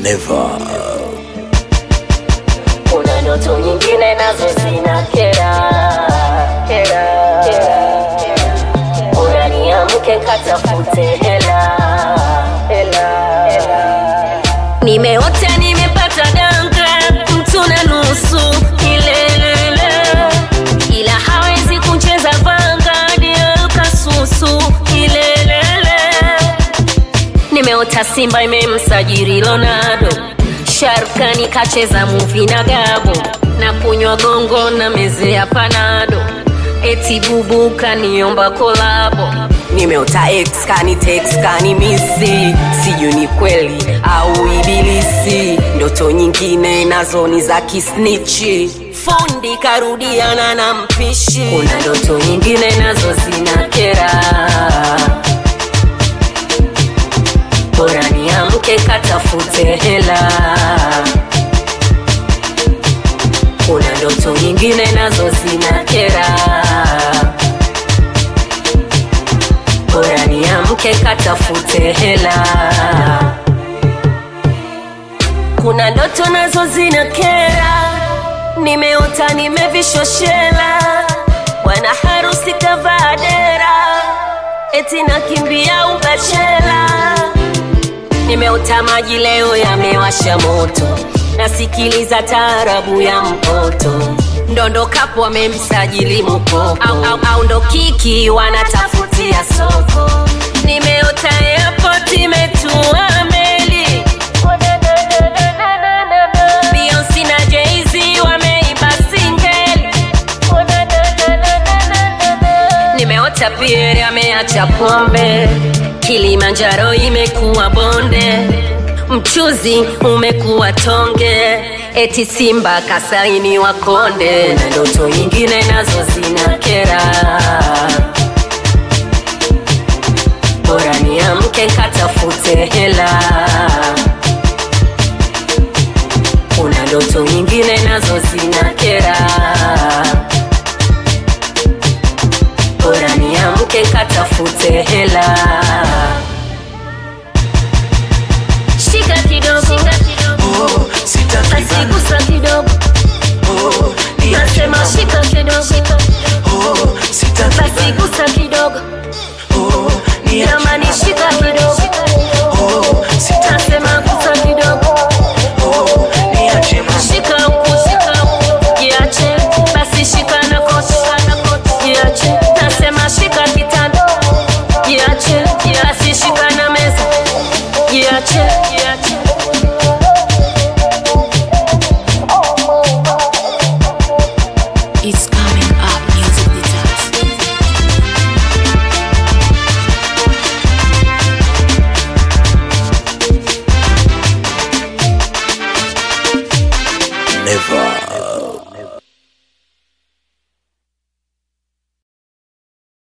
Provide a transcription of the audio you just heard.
Never. kuna ndoto nyingine nazo zina kera kera kera bora niamke katafute hela hela hela nimeota nimepata danga mtu na nusu kilelele ila hawezi kucheza vanga ndio kasusu kilelele nimeota simba imemsajiri Ronaldo, Sharkani kacheza muvi na Gabo, na kunywa gongo na meze ya panado, eti bubu kaniomba kolabo. Nimeota ex kani text kani misi, sijui ni kweli au ibilisi. Ndoto nyingine nazo ni za kisnichi, fundi karudiana na mpishi. Kuna ndoto nyingine nazo zina kera bora niamke katafute hela. Kuna ndoto nyingine nazo zina kera, bora niamke katafute hela. Kuna ndoto nazo zina kera, nimeota nimevishoshela, bwana harusi kavaa dera, eti nakimbia ubachela nimeota maji leo yamewasha moto nasikiliza taarabu ya mpoto ndondokapo wamemsajili mkopo au, au, au ndo kiki wanatafutia soko nimeota airport imetua meli Beyonce na Jay-Z wameiba singeli nimeota Pierre ameacha pombe, Kilimanjaro imekuwa bonde, mchuzi umekuwa tonge, eti Simba kasainiwa konde, na ndoto nyingine nazo zina kera. Bora niamke katafute hela. Kuna ndoto nyingine nazo zina kera bora niamke katafute hela. Shika kidogo, Oh, sitaki basi bana. gusa kidogo, Oh, niache nasema mama. shika kidogo, Oh, sitaki basi bana. gusa kidogo, Oh, niache jamani mama. shika kidogo, Oh, sitaki nasema gusa kidogo, Oh, niache mama. shika huku, shika huku, jiache, basi shika na kote, jiache, nasema shika kitanda, jiache, basi shika na meza, jiache, jiache. It's coming up music detox. Never.